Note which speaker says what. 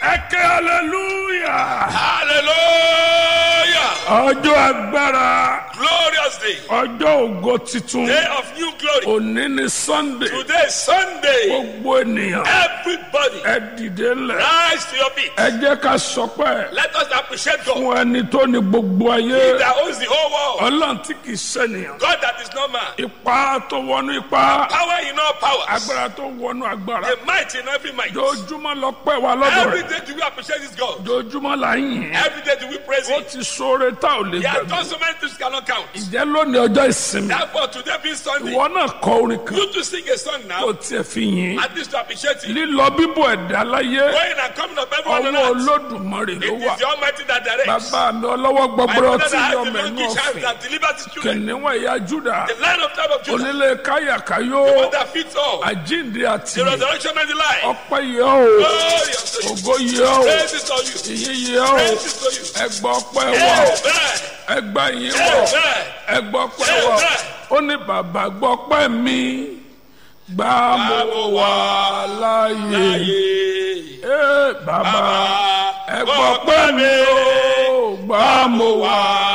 Speaker 1: ẹkẹ hallelujah
Speaker 2: Hallelujah.
Speaker 1: ọjọ́ agbára
Speaker 2: Glorious day.
Speaker 1: ọjọ́ ògo titun
Speaker 2: Day of new glory.
Speaker 1: òní ni sunday
Speaker 2: Today is Sunday.
Speaker 1: gbogbo ènìyàn
Speaker 2: Everybody
Speaker 1: ẹ dìde ńlẹ̀
Speaker 2: rise to your feet.
Speaker 1: ẹ jẹ́ ká sọpẹ́
Speaker 2: Let us appreciate God.
Speaker 1: fún ẹni tó ní gbogbo
Speaker 2: He
Speaker 1: ayé
Speaker 2: that owns the whole world.
Speaker 1: ọlọ́run tí kì í ṣènìyàn
Speaker 2: God that is no man.
Speaker 1: ipá tó wọnú ipá
Speaker 2: Power in all powers.
Speaker 1: agbára tó wọnú agbára
Speaker 2: The might in every might.
Speaker 1: jojúmọ́ lọ pẹ́ wa lọ́dọ̀
Speaker 2: Every
Speaker 1: rẹ̀
Speaker 2: day do we appreciate this God.
Speaker 1: jojúmọ́ là ń yìn
Speaker 2: Every day do we praise
Speaker 1: ó
Speaker 2: Him.
Speaker 1: ti sóore tá ò lè
Speaker 2: He has
Speaker 1: gbàgbé
Speaker 2: done so many things cannot count.
Speaker 1: ìjẹ́ lónìí ọjọ́ ìsinmi
Speaker 2: Therefore, today being Sunday,
Speaker 1: ìwọ náà kọ orin kan
Speaker 2: you to sing a song
Speaker 1: kó
Speaker 2: now.
Speaker 1: tiẹ̀ fi yìn
Speaker 2: At least to appreciate Him.
Speaker 1: lílọ bíbọ̀ ẹ̀dá láyé
Speaker 2: Going and coming of everyone on
Speaker 1: ọwọ́
Speaker 2: earth.
Speaker 1: olódùmarè ló
Speaker 2: It
Speaker 1: wà
Speaker 2: is the Almighty that directs.
Speaker 1: bàbá mi ọlọ́wọ́
Speaker 2: My
Speaker 1: gbọgbọrọ
Speaker 2: brother
Speaker 1: tí
Speaker 2: that has
Speaker 1: yọ
Speaker 2: the
Speaker 1: mẹ́nu
Speaker 2: monkey child
Speaker 1: ọ̀fìn
Speaker 2: that delivers his children.
Speaker 1: kìnìún ẹ̀yà júdà
Speaker 2: The lion of tribe of Judah.
Speaker 1: onílé káyàkáyó
Speaker 2: The one that fits all.
Speaker 1: àjíǹde àti
Speaker 2: The resurrection and the life.
Speaker 1: ọpẹ́ yẹ o
Speaker 2: Glory unto you.
Speaker 1: ògo yẹ o
Speaker 2: Praise is to you.
Speaker 1: ìyìn yẹ o
Speaker 2: Praise is to you.
Speaker 1: ẹgbà ọpẹ́ wọ
Speaker 2: Amen.
Speaker 1: ẹgbà yìí wọ
Speaker 2: Amen.
Speaker 1: ẹgbà ọpẹ́ wọ ó ní bàbá gbọ́ ọpẹ́ mi gbà mo wà láàyè
Speaker 2: Ayé.
Speaker 1: Ee, bàbá
Speaker 2: Bàbá,
Speaker 1: ẹgbà ọpẹ́ mi o gbà mo wà